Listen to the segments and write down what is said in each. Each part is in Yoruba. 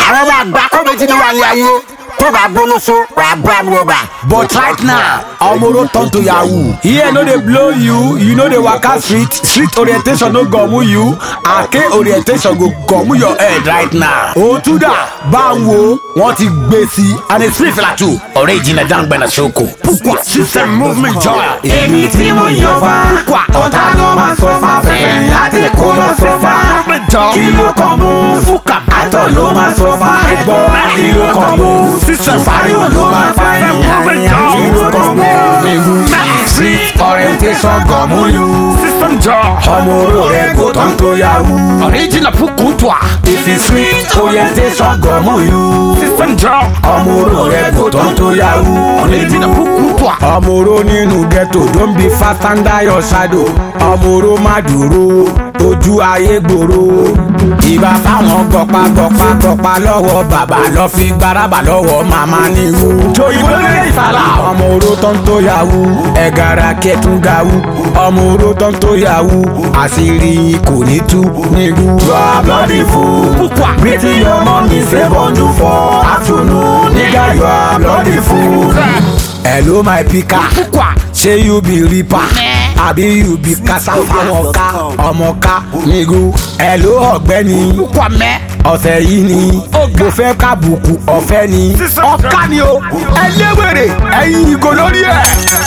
àwọn ọmọ àgbà kọ́ méjì ní wà ní ayé tó bá gbólóso wà bá mi ọba. But right now, Omoro turn to Yahoo. Here no dey blow you, you no dey waka street, street orientation no gọ̀mú you, Ake orientation go gọ̀mú your head right now. Òtúdà bá ń wo, wọ́n ti gbé sí and it's free fila too. Ọ̀rẹ́ ìjìnlẹ̀ dáńgbẹ́ na ṣoko. Pukwa system movement joy. èmi tí mo yan fa ọ̀tá ló máa sọ fa fẹ́fẹ́ láti kó lọ sọ fa kí ló kàn mú fúkà àtọ̀ ló máa sọ fa ẹ̀gbọ́n kí ló kàn mú fàríwò ló máa fa ìyá kí ló kàn mú street orientation gan mú yú ọmọ oró rẹ̀ kò tán tó yahoo Original Pukutwa. ìfi street orientation gan mú yú ọmọ oró rẹ̀ kò tán tó yahoo Original Pukutwa. Ọmọọ̀rọ̀ nínú ghetto don be fast and die your shadow. Ọmọọ̀rọ̀ má dúró ojú ayé gbòòrò. Ìbá fáwọn gọpa gọpa gọpa lọ́wọ́ bàbá lọ fi gbaraba lọ́wọ́ màmá níwú. Joyìnbó lè fàlà. Ọmọọ̀rọ̀ tó ń tó yahoo. Ẹ̀gàrà kẹtùn gawú. Ọmọọ̀rọ̀ tó ń tó yahoo. Àṣírí kò ní tú nílùú. You are bloody fool. Pretty your mommy say bundle for afternoon. Nigga, you are bloody fool. hello my pika ṣé you be reaper àbí you be kasafa ọmọka ọmọka nigu hello ọ̀gbẹ́ni ọ̀sẹ̀ yìí ni mo fẹ́ kábùkù ọ̀fẹ́ ni ọ̀ka ni o ẹlẹ́wẹ̀rẹ̀ ẹ̀yin ìgò lórí ẹ̀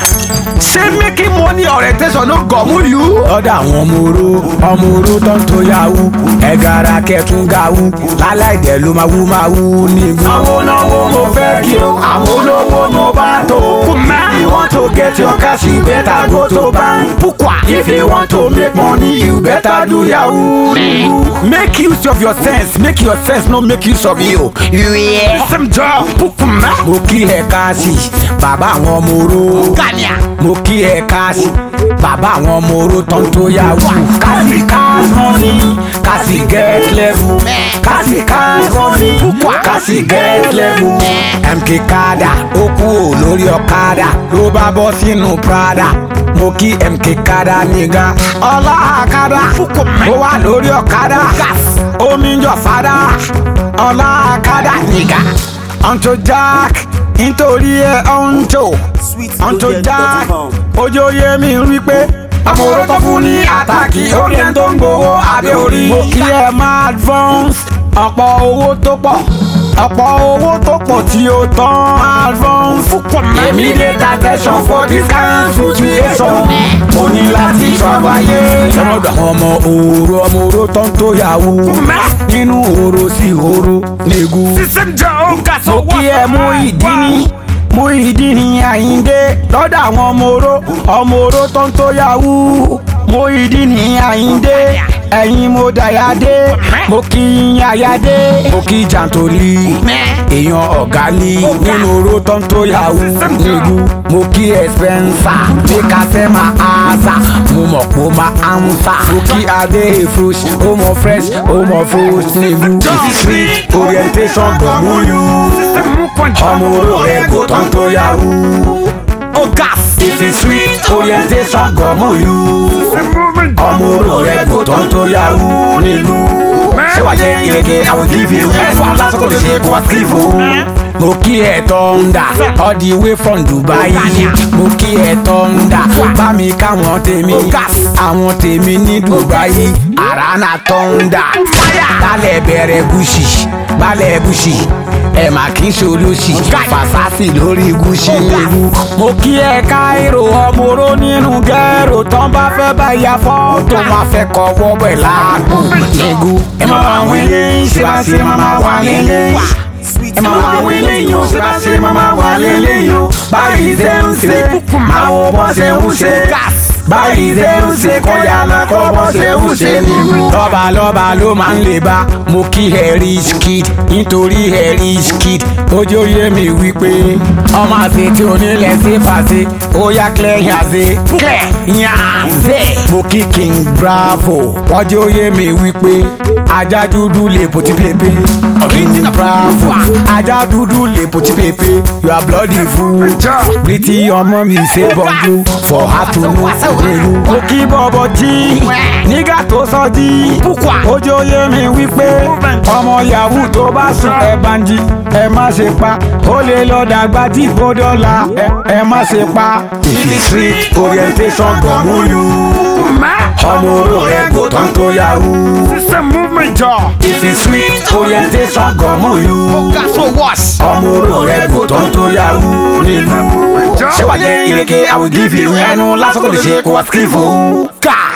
ṣé making money orientation ló gọ̀mú yú. lọ́dọ̀ àwọn ọmọ oró ọmọ oró tó ń tó yahoo ẹ̀gàrà kẹtùn gawú láláìdẹ̀ ló máa wú máa wú nígbà. Àwọn olówó mo fẹ́ kí o, àwọn olówó mo bá tó. If you want to get your cash, you better go to bank. Pukwa. If you want to make money, you better do yahoo. make use of your sense make your sense no make use of you. sẹ́mi jọ pukuma. mo kí ẹ káàsì bàbá àwọn ọmọ oró. gania. mo kí ẹ káàsì bàbá àwọn ọmọ oró tó ń tó yahoo. kásì cash money kásì get level. kásì cash money kásì get level. mk kada ó kú ò lórí ọ̀kadà ló bá bọ́ sínú prada mo kí mk kada nígà ọlá àkàdá ó wà lórí ọ̀kadà omi ń jọ fada ọlá àkàdá nígà ọ̀ntò jack nítorí ẹ ọ̀ntò ọ̀ntò jack ojú oyè mi rí pé ọmọ oró tó fún ní àtàkì orí ẹni tó ń gbowó abẹ́ orí. mo kí ẹ máa advance ọ̀pọ̀ owó tó pọ̀ ọ̀pọ̀ owó tó pọ̀ tí ó tán advance. Èmi dey attention for this kind situation. Mo ní láti ṣọ́bàyé. sọmọdọ àwọn ọmọ òru ọmọ oró tó ń tó yahoo nínú òru sí òru nìgú. mo kí ẹ mú ìdí ní mú ìdí ní àyíndé lọ́dọ̀ àwọn ọmọ oró ọmọ oró tó ń tó yahoo mú ìdí ní àyíndé ẹ̀yin mo dàyàdé mo kí yín àyàdé mo kí jàǹtòlì èèyàn ọ̀gá ní nínú oró tó ń tó yahoo nìgú mo kí ẹ spencer bí kásẹ̀ máa àṣà mo mọ̀ pé ó máa àǹsà mo kí adé frush ó mọ fresh ó mọ frush nìgú street orientation gbọ̀ngbọ̀n yú ọmọ oró rẹ̀ kò tán tó yahoo ó gas ìfi street orientation gbọ̀ngbọ̀n yú ọmọ oró rẹ̀ kò tán tó yahoo nílùú ṣé wàá jẹ́ ìrèké àwọn give you ẹ̀fọ́ lásìkò lè ṣe kó wá sleep o. mo kí ẹ tọ́ndà all the way from Dubai mo kí ẹ tọ́ndà bá mi káwọn tèmi àwọn tèmi ní Dubai àrànà tọ́ndà balẹ̀ bẹ̀rẹ̀ gúúsì balẹ̀ gúúsì ẹ mà kí n ṣolóṣì fàṣásì lórí gúúsì ewu. mo kí ẹ káírò ọmọ oró nínú gẹ́rò tán bá fẹ́ bá ya fọ́tò wọn fẹ́ kọ́ wọ́bẹ̀ láàgbò nígú. Ẹ máa wá àwọn eléyìí ṣe bá ṣe máa máa wà lélẹ́yìn. Ẹ máa wá àwọn eléyìí ó ṣe bá ṣe máa máa wà lélẹ́yìn o. Báyìí ṣe ń ṣe, máa wo bọ́ ṣe ń ṣe. Báyìí ṣe ń ṣe kọ́yà náà kọ́ bọ́ ṣe ń ṣe nínú. lọ́ba lọ́ba ló máa ń lè bá mo kí harry skid nítorí harry skid ojú oyè mi wípé ọmọ àti tí onílẹ̀ ṣe fàṣẹ ó yá clear yàn ṣe clear yàn ṣe. mo kí king bravo ojú oyè mi wípé ajá dúdú lè bó ti pépé. original travel. ajá dúdú lè pòtí pépé you are bloody fool. pretty ọmọ mi ṣe bọ́jú for her to know èrú. mo kí bọ́bọ̀ jí nígbà tó sọ jí. ojú oyè mi wípé ọmọ yahoo tó bá sùn ẹ bá ń jí ẹ má ṣe pa ó lè lọ dàgbà tí kò dọ́là ẹ ẹ má ṣe pa. ìfi street orientation gan mú yú. ọmọ oró rẹ kò tán tó yahoo. System movement jọ. ìfi street orientation gan mú yú. So what? ọmọ oró rẹ kò tán tó yahoo nílùú. ṣé wàá jẹ́ ìrèké I will give you ẹnu lásán kò lè ṣe kó wá sí fún. ká